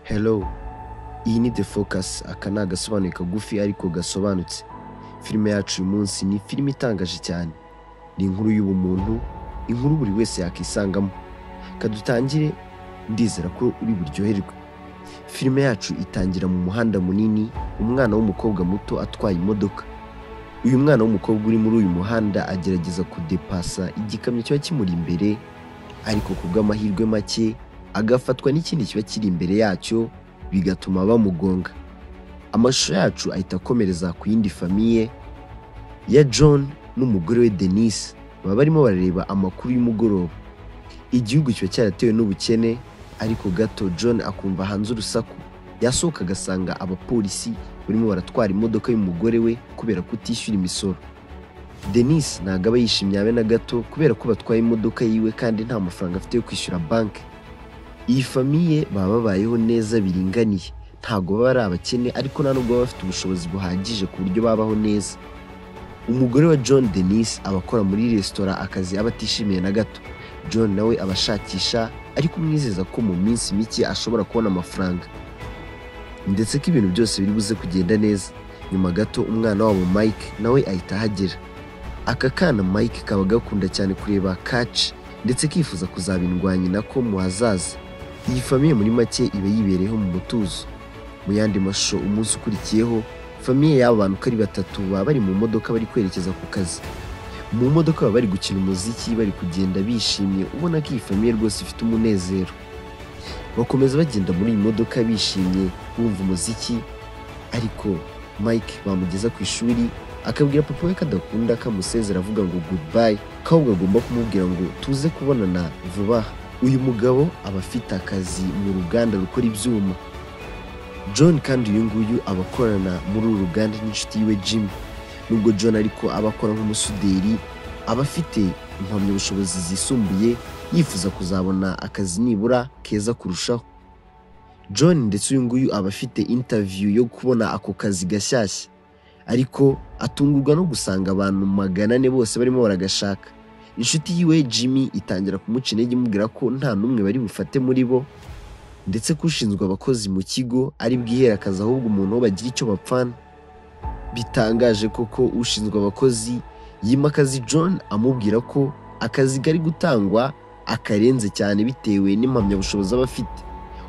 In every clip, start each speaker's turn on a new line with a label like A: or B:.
A: hello iyi ni the focus aka ni agasobanuye kagufi ariko gasobanutse filime yacu uyu munsi ni filime itangaje cyane ni inkuru y'ubumuntu inkuru buri wese yakisangamo kadutangire ndizera ko uri buryoherwe filime yacu itangira mu muhanda munini umwana w'umukobwa muto atwaye imodoka uyu mwana w'umukobwa uri muri uyu muhanda agerageza kudepasa igikamyo kiba kimuri imbere ariko ku bw'amahirwe make agafatwa n'ikindi kiba kiri imbere yacyo bigatuma bamugonga amashusho yacu ahita akomereza ku yindi famiye ya john n'umugore we denise baba barimo barareba amakuru y'umugoroba igihugu kiba cyaratewe n'ubukene ariko gato john akumva hanze urusaku yasohoka agasanga abapolisi barimo baratwara imodoka y'umugore we kubera kutishyura imisoro denise ntabwo aba yishimye habe na gato kubera ko batwaye imodoka yiwe kandi nta mafaranga afite yo kwishyura banki iyi famiye baba babayeho neza biringaniye ntabwo baba ari abakene ariko nta nubwo baba bafite ubushobozi buhagije ku buryo babaho neza umugore wa john denise aba akora muri resitora akazi aba atishimiye na gato john nawe aba ashakisha ariko umwizeza ko mu minsi mike ashobora kubona amafaranga ndetse ko ibintu byose biri buze kugenda neza nyuma gato umwana wabo mike nawe ahita ahagera aka kana mike kaba gakunda cyane kureba kaci ndetse kifuza kuzaba indwanyi nako mu hazaza iyi famiye muri make iba yibereyeho mu mutuzo mu yandi mashusho umunsi ukurikiyeho famiye y'aba bantu uko ari batatu baba bari mu modoka bari kwerekeza ku kazi mu modoka baba bari gukina umuziki bari kugenda bishimye ubona ko iyi famiye rwose ifite umunezero bakomeza bagenda muri iyi modoka bishimye bumva umuziki ariko mike bamugeza ku ishuri akabwira papa we ko adakunda kamusezera avuga ngo goodbye ko ahubwo agomba kumubwira ngo tuze kubonana vuba aha uyu mugabo aba afite akazi mu ruganda rukora ibyuma john kandi uyu nguyu aba akorana muri uru ruganda n'inshuti yiwe jim nubwo john ariko aba akora nk'umusuderi aba afite impamyabushobozi zisumbuye yifuza kuzabona akazi nibura keza kurushaho john ndetse uyu nguyu aba afite interview yo kubona ako kazi gashyashya ariko atungurwa no gusanga abantu magana ane bose barimo baragashaka inshuti yiwe jimmy itangira kumuca intege imubwira ko nta n'umwe bari bufate muri bo ndetse ko ushinzwe abakozi mu kigo ari bwihere akazi ahubwo umuntu wo bagira icyo bapfana bitangaje koko ushinzwe abakozi yimakaza john amubwira ko akazi kari gutangwa akarenze cyane bitewe n'impamyabushobozi aba afite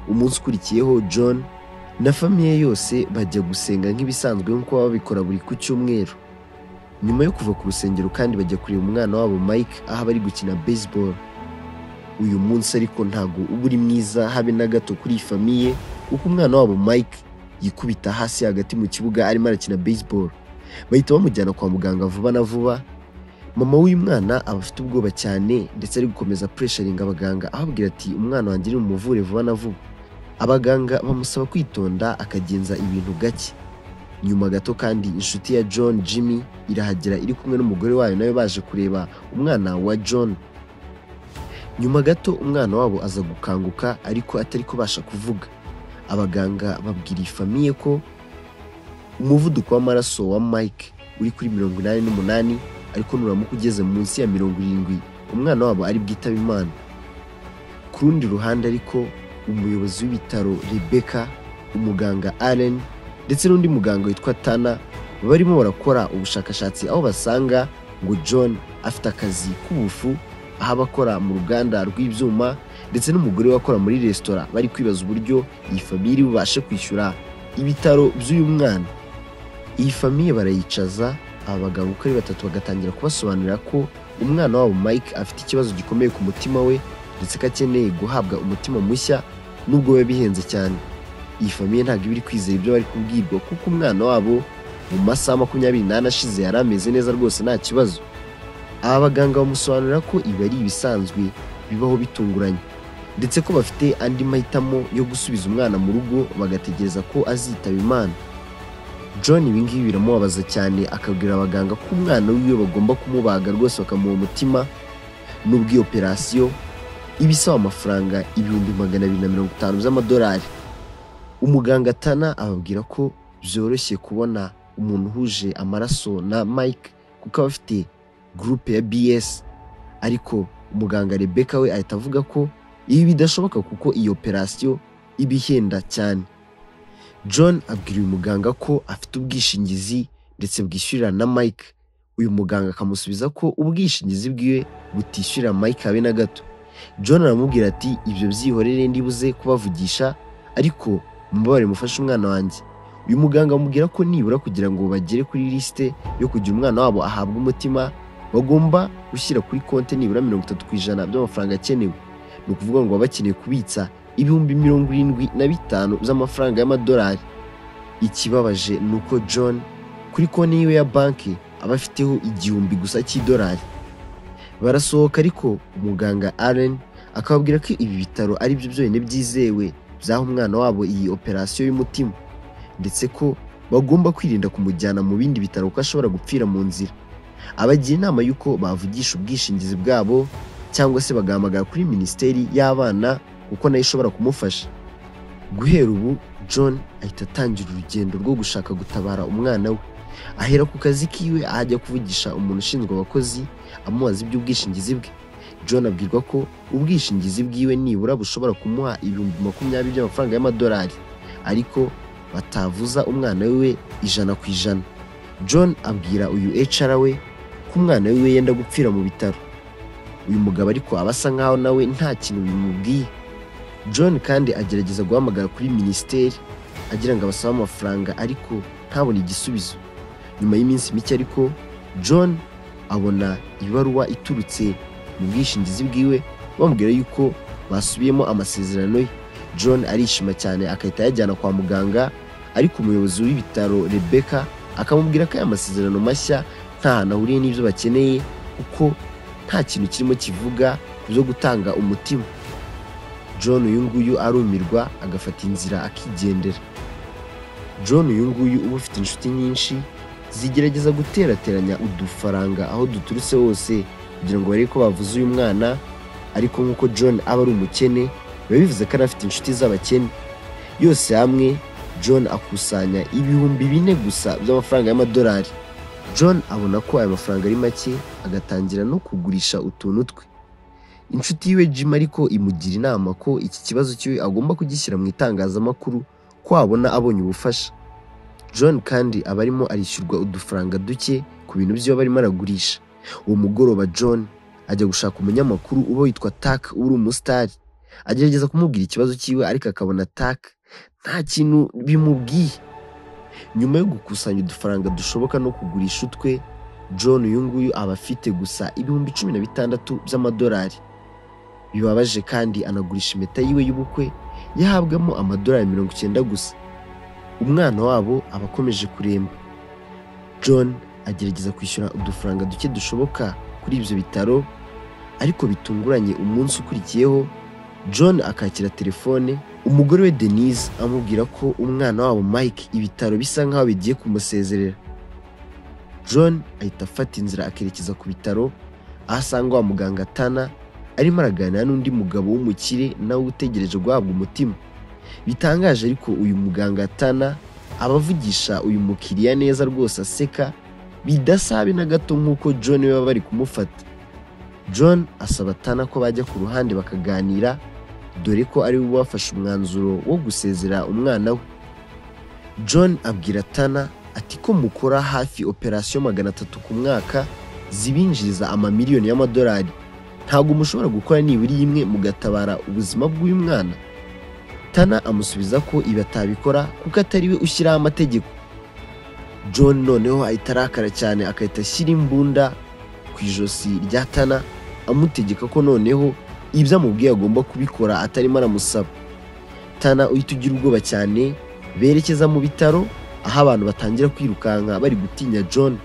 A: umunsi ukurikiyeho john na famiye yose bajya gusenga nk'ibisanzwe nk'uko baba babikora buri ku cyumweru nyuma yo kuva ku rusengero kandi bajya kureba umwana wabo mike aho bari gukina baseball uyu munsi ariko ntago uba uri mwiza habe na gato kuri iyi famiye kuko umwana wabo mike yikubita hasi hagati mu kibuga arimo arakina baseball bahita bamujyana kwa muganga vuba na vuba mama w'uyu mwana aba afite ubwoba cyane ndetse ari gukomeza puresharinga abaganga ababwira ati umwana wanjye nimumuvure vuba na vuba abaganga bamusaba kwitonda akagenza ibintu gake nyuma gato kandi inshuti ya john jimmy irahagera iri kumwe n'umugore wayo nawe baje kureba umwana wa john nyuma gato umwana wabo aza gukanguka ariko atari kubasha kuvuga abaganga babwira iyi famiye ko umuvuduko w'amaraso wa mike uri kuri mirongo inani n'umunani ariko nuramuka ugeze munsi ya mirongo irindwi umwana wabo ari bwitaba imana ku rundi ruhande ariko umuyobozi w'ibitaro rebecca umuganga allen ndetse n'undi muganga witwa Tana barimo barakora ubushakashatsi aho basanga ngo John afite akazi k'ubufu aho abakora mu ruganda rw'ibyuma ndetse n'umugore we akora muri resitora bari kwibaza uburyo iyi famiye iri bubashe kwishyura ibitaro by'uyu mwana iyi famiye barayicaza aba bagabo uko ari batatu bagatangira kubasobanurira ko umwana wabo Mike afite ikibazo gikomeye ku mutima we ndetse ko akeneye guhabwa umutima mushya nubwo biba bihenze cyane iyi famiye ntabwo iba iri kwizera ibyo bari kubwirwa kuko umwana wabo mu masaha makumyabiri n'ane ashize yari ameze neza rwose nta kibazo aba baganga bamusobanurira ko ibi ari ibisanzwe bibaho bitunguranye ndetse ko bafite andi mahitamo yo gusubiza umwana mu rugo bagategereza ko azitaba imana john ibi ngibi biramubabaza cyane akabwira abaganga ko umwana wiwe bagomba kumubaga rwose bakamuha umutima n'ubwo iyo operasiyo iba isaba amafaranga ibihumbi magana abiri na mirongo itanu by'amadolari umuganga Tana ababwira ko byoroshye kubona umuntu uhuje amaraso na Mike kuko aba afite gurupe ya BS ariko umuganga Rebecca we ahita avuga ko ibi bidashoboka kuko iyi operasiyo iba ihenda cyane john abwira uyu muganga ko afite ubwishingizi ndetse bwishyurira na mike uyu muganga akamusubiza ko ubwishingizi bwiwe butishyurira mike habe na gato john aramubwira ati ibyo byihorere ndibuze kubavugisha ariko mubabare mufashe umwana wanjye uyu muganga amubwira ko nibura kugira ngo bagere kuri lisite yo kugira umwana wabo ahabwa umutima bagomba gushyira kuri konti nibura mirongo itatu ku ijana by'amafaranga akenewe ni ukuvuga ngo baba bakeneye kubitsa ibihumbi mirongo irindwi na bitanu by'amafaranga y'amadolari ikibabaje ni uko john kuri konti yiwe ya banki aba afiteho igihumbi gusa cy'idolari barasohoka ariko umuganga aren akababwira ko ibi bitaro ari byo byonyine byizewe byaha umwana wabo iyi operasiyo y'umutima ndetse ko bagomba kwirinda kumujyana mu bindi bitaro kuko ashobora gupfira mu nzira abagira inama y'uko bavugisha ubwishingizi bwabo cyangwa se bagahamagara kuri minisiteri y'abana kuko nayo ishobora kumufasha guhera ubu john ahita atangira urugendo rwo gushaka gutabara umwana we ahera ku kazi kiwe ahajya kuvugisha umuntu ushinzwe abakozi amubaza iby'ubwishingizi bwe john abwirwa ko ubwishingizi bwiwe nibura bushobora kumuha ibihumbi makumyabiri by'amafaranga y'amadolari ariko batavuza umwana wiwe ijana ku ijana john abwira uyu HR we ko umwana wiwe yenda gupfira mu bitaro uyu mugabo ariko aba asa nkaho nawe nta kintu bimubwiye john kandi agerageza guhamagara kuri minisiteri agira ngo abasabe amafaranga ariko ntabone igisubizo nyuma y'iminsi mike ariko john abona ibaruwa iturutse mu bwishingizi bwiwe bamubwira yuko basubiyemo amasezerano ye john arishima cyane agahita ayajyana kwa muganga ariko umuyobozi w'ibitaro rebecca akamubwira ko aya masezerano mashya nta hantu ahuriye n'ibyo bakeneye kuko nta kintu kirimo kivuga ku byo gutanga umutima john uyu nguyu arumirwa agafata inzira akigendera john uyu nguyu uba ufite inshuti nyinshi zigerageza guterateranya udufaranga aho duturutse hose kugira ngo barebe ko bavuze uyu mwana ariko nk'uko john aba ari umukene biba bivuze ko anafite inshuti z'abakene yose hamwe john akusanya ibihumbi bine gusa by'amafaranga y'amadolari john abona ko aya mafaranga ari make agatangira no kugurisha utuntu twe inshuti yiwe jim ariko imugira inama ko iki kibazo cyiwe agomba kugishyira mu itangazamakuru ko wabona abonye ubufasha john kandi aba arimo arishyurwa udufaranga duke ku bintu by'iwe barimo aragurisha uwo mugoroba john ajya gushaka umunyamakuru uba witwa tak uba uri umusitari agerageza kumubwira ikibazo cyiwe ariko akabona tak nta kintu bimubwiye nyuma yo gukusanya udufaranga dushoboka no kugurisha utwe john uyu nguyu aba afite gusa ibihumbi cumi na bitandatu by'amadolari bibabaje kandi anagurisha impeta yiwe y'ubukwe yahabwamo amadolari mirongo icyenda gusa umwana wabo aba akomeje kuremba john agerageza kwishyura udufaranga duke dushoboka kuri ibyo bitaro ariko bitunguranye umunsi ukurikiyeho john akakira telefone umugore we denise amubwira ko umwana wabo mike ibitaro bisa nkaho bigiye kumusezerera john ahita afata inzira akerekeza ku bitaro aho asanga wa muganga tana arimo araganira n'undi mugabo w'umukire nawe utegereje guhabwa umutima bitangaje ariko uyu muganga tana abavugisha uyu mukiriya neza rwose aseka bidasabe na gato nk'uko john baba bari kumufata john asaba tana ko bajya ku ruhande bakaganira dore ko ari we wafashe umwanzuro wo gusezera umwana we john abwira tana ati ko mukora hafi operasiyo magana atatu ku mwaka zibinjiriza amamiliyoni y'amadolari ntabwo mushobora gukora nibura imwe mugatabara ubuzima bw'uyu mwana tana amusubiza ko ibi atabikora kuko atari we ushyiraho amategeko john noneho ahita arakara cyane agahita ashyira imbunda ku ijosi rya tana amutegeka ko noneho ibyo amubwiye agomba kubikora atarimo aramusaba tana uhita ugira ubwoba cyane berekeza mu bitaro aho abantu batangira kwirukanka bari gutinya john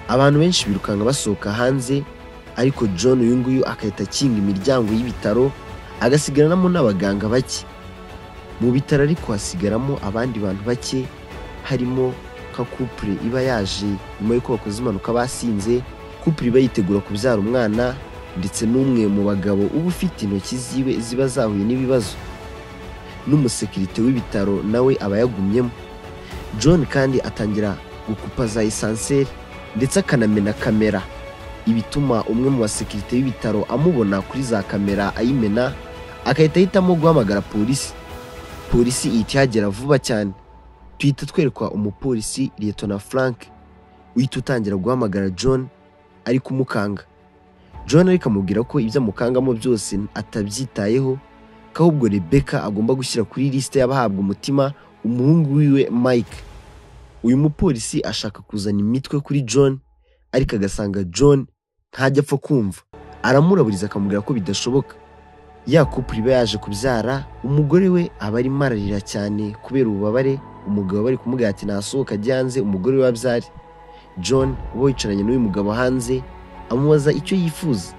A: abantu benshi birukanka basohoka hanze ariko john uyu nguyu agahita akinga imiryango y'ibitaro agasigaranamo n'abaganga bake mu bitaro ariko hasigaramo abandi bantu bake harimo nka kupure iba yaje nyuma y'uko bakoze impanuka basinze kupure iba yitegura kubyara umwana ndetse n'umwe mu bagabo uba ufite intoki ziwe ziba zahuye n'ibibazo n'umusekirite w'ibitaro nawe aba yagumyemo john kandi atangira gukupa za esanseri ndetse akanamena kamera ibituma umwe mu basekirite b'ibitaro amubona kuri za kamera ayimena agahita ahitamo guhamagara polisi polisi ihita ihagera vuba cyane tuhita twerekwa umupolisi liyetona frank uhita utangira guhamagara john ari kumukanga john ariko amubwira ko ibyo amukangamo byose atabyitayeho ko ahubwo rebeka agomba gushyira kuri lisite y'abahabwa umutima umuhungu wiwe mike uyu mupolisi ashaka kuzana imitwe kuri john ariko agasanga john ntajya apfa kumva aramuraburiza akamubwira ko bidashoboka ya couple iba yaje kubyara umugore we aba arimo ararira cyane kubera ububabare umugabo bari kumubwira ati nasohoka ajye hanze umugore we abyare john uba wicaranye n'uyu mugabo hanze amubaza icyo yifuza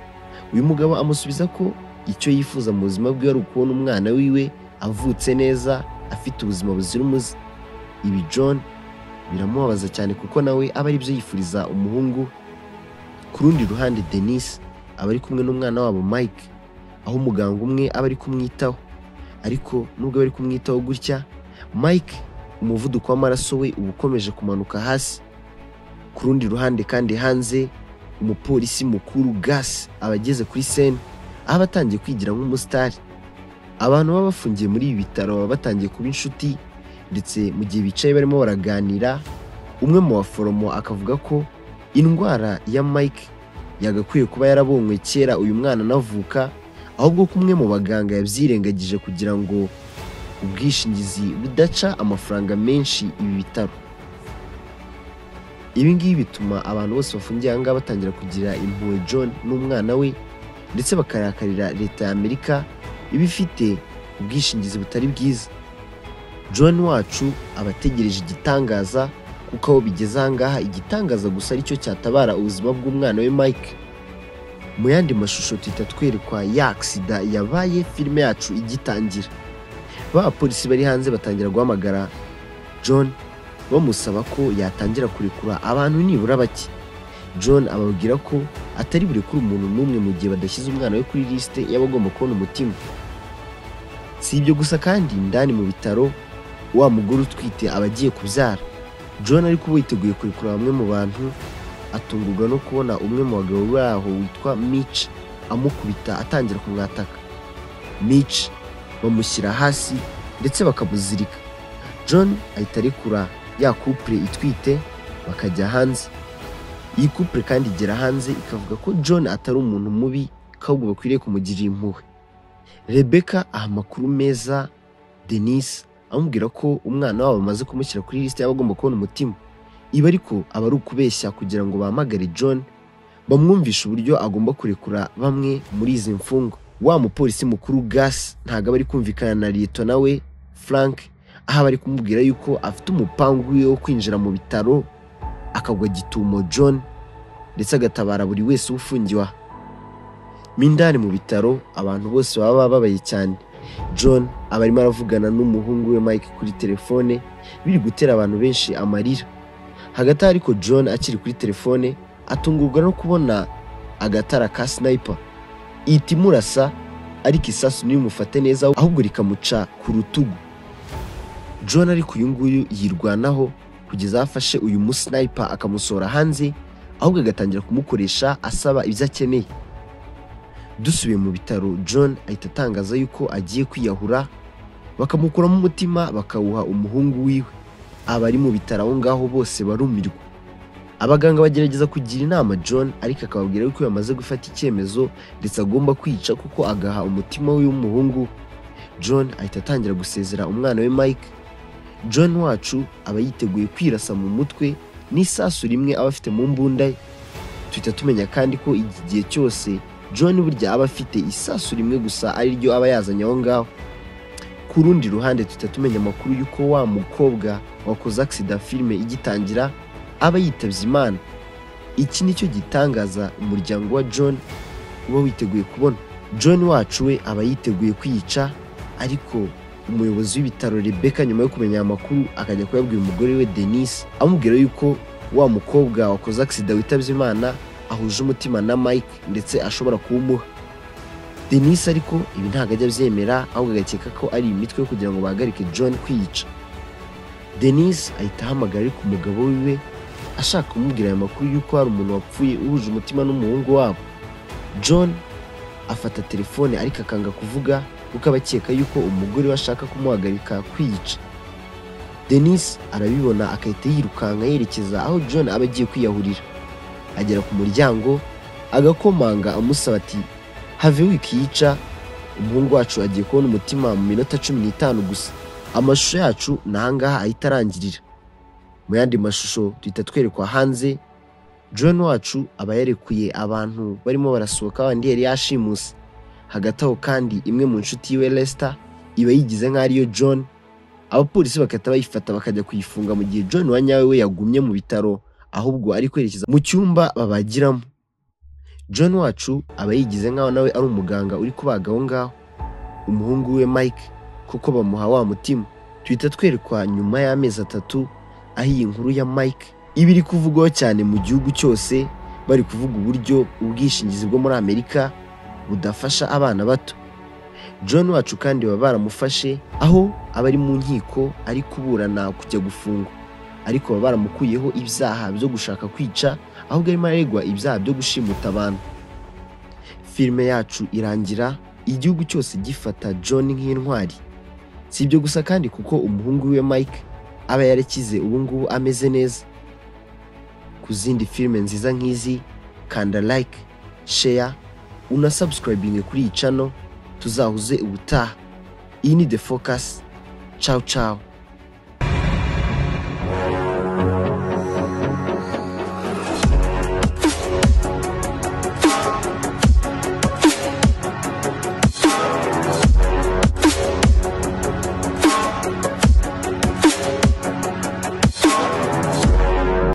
A: uyu mugabo amusubiza ko icyo yifuza mu buzima bwe ari ukubona umwana wiwe avutse neza afite ubuzima buzira umuze ibi john biramubabaza cyane kuko nawe aba aribyo yifuriza umuhungu ku rundi ruhande denise aba ari kumwe n'umwana wabo mike aho umuganga umwe aba ari kumwitaho ariko nubwo aba ari kumwitaho gutya mike umuvuduko w'amaraso we uba ukomeje kumanuka hasi ku rundi ruhande kandi hanze umupolisi mukuru gas aba ageze kuri sene aho aba atangiye kwigira nk'umusitari abantu baba bafungiye muri ibi bitaro baba batangiye kuba inshuti ndetse mu gihe bicaye barimo baraganira umwe mu baforomo akavuga ko indwara ya mike yagakwiye kuba yarabonywe kera uyu mwana anavuka ahubwo ko umwe mu baganga yabyirengagije kugira ngo ubwishingizi budaca amafaranga menshi ibi bitaro ibi ngibi bituma abantu bose bafungiye aha ngaha batangira kugira impuhwe john n'umwana we ndetse bakarakarira leta ya amerika iba ifite ubwishingizi butari bwiza john wacu aba ategereje igitangaza kuko aho bigeze aha ngaha igitangaza gusa aricyo cyatabara ubuzima bw'umwana we mike mu yandi mashusho tuhita twerekwa ya agisida yabaye filime yacu igitangira ba bapolisi bari hanze batangira guhamagara john bamusaba ko yatangira kurekura abantu nibura bake john ababwira ko atari burekure umuntu n'umwe mu gihe badashyize umwana we kuri lisite y'abagomba kubona umutima si ibyo gusa kandi indani mu bitaro wa mugore utwite aba agiye kubyara john ariko uba yiteguye kurekura bamwe mu bantu atungurwa no kubona umwe mu bagabo baho witwa Mitch amukubita atangira kumwataka Mitch bamushyira hasi ndetse bakamuzirika John ahita arekura ya couple itwite bakajya hanze iyi couple kandi igera hanze ikavuga ko John atari umuntu mubi ko ahubwo bakwiriye kumugirira impuhwe Rebecca aha amakuru meza Denise amubwira ko umwana wabo bamaze kumushyira kuri lisite y'abagomba kubona umutima ibi ariko aba ari ukubeshya kugira ngo bahamagare john bamwumvishe uburyo agomba kurekura bamwe muri izi mfungwa wa mupolisi mukuru gas ntabwo aba ari kumvikana na liyetona nawe frank aho aba ari kumubwira yuko afite umupangu we wo kwinjira mu bitaro akagwa gitumo john ndetse agatabara buri wese ufungiwe aha mo indani mu bitaro abantu bose baba bababaye cyane john aba arimo aravugana n'umuhungu we mike kuri telefone biri gutera abantu benshi amarira hagati aho ariko john akiri kuri telefone atungurwa no kubona agatara ka sniper ihita imurasa ariko isasu ntirimufate neza ahubwo rikamuca ku rutugu john ariko uyu nguyu yirwanaho kugeza aho afashe uyu musniper akamusohora hanze ahubwo agatangira kumukoresha asaba ibyo akeneye dusubiye mu bitaro john ahita atangaza yuko agiye kwiyahura bakamukuramo umutima bakawuha umuhungu wiwe abari mu bitaro aho ngaho bose barumirwa abaganga bagerageza kugira inama john ariko akababwira yuko yamaze gufata icyemezo ndetse agomba kwica kuko agaha umutima we w'umuhungu john ahita atangira gusezera umwana we mike john wacu aba yiteguye kwirasa mu mutwe n'isasu rimwe aba afite mu mbunda ye tuhita tumenya kandi ko iki gihe cyose john burya aba afite isasu rimwe gusa ari ryo aba yazanye aho ngaho ku rundi ruhande tuhita tumenya amakuru y'uko wa mukobwa wakoze agisida filime igitangira aba yitabye imana iki nicyo gitangaza umuryango wa john uba witeguye kubona john wacu we aba yiteguye kwiyica ariko umuyobozi w'ibitaro rebeka nyuma yo kumenya aya makuru akajya kuyabwira umugore we denise amubwira yuko wa mukobwa wakoze agisida witabye imana ahuje umutima na mike ndetse ashobora kuwumuha denise ariko ibi ntabwo ajya abyemera ahubwo agakeka ko ari imitwe kugira ngo bahagarike john kwiyica denise ahita ahamagara ariko umugabo wiwe ashaka kumubwira aya makuru y'uko hari umuntu wapfuye uhuje umutima n'umuhungu wabo john afata telefone ariko akanga kuvuga kuko abakeka yuko umugore we ashaka kumuhagarika kwiyica denis arabibona agahita yirukanka yerekeza aho john aba agiye kwiyahurira agera ku muryango agakomanga amusaba ati have wikiyica umuhungu wacu agiye kubona umutima mu minota cumi n'itanu gusa amashusho yacu ni ahangaha ahita arangirira mu yandi mashusho duhita twerekwa hanze john wacu aba yarekuye abantu barimo barasohoka bandi yari yashimuse hagati aho kandi imwe mu nshuti yiwe Lester iba yigize nk'aho ariyo john abapolisi bagahita bayifata bakajya kuyifunga mu gihe john wa nyawe we yagumye mu bitaro ahubwo ari kwerekeza mu cyumba babagiramo john wacu aba yigize nk'aho nawe ari umuganga uri kubaga aho ngaho umuhungu we mike kuko bamuha wa mutima tuhita twerekwa nyuma y'amezi atatu aho iyi nkuru ya mike iba iri kuvugwaho cyane mu gihugu cyose bari kuvuga uburyo ubwishingizi bwo muri amerika budafasha abana bato john wacu kandi baba baramufashe aho aba ari mu nkiko ari kuburana kujya gufungwa ariko baba baramukuyeho ibyaha byo gushaka kwica ahubwo arimo aregwa ibyaha byo gushimuta abantu filime yacu irangira igihugu cyose gifata john nk'intwari si ibyo gusa kandi kuko umuhungu we mike aba yarakize ubu ngubu ameze neza ku zindi filime nziza nk'izi kanda like share unasubscribinge kuri iyi cano tuzahuze ubutaha iyi ni the focus ciao ciao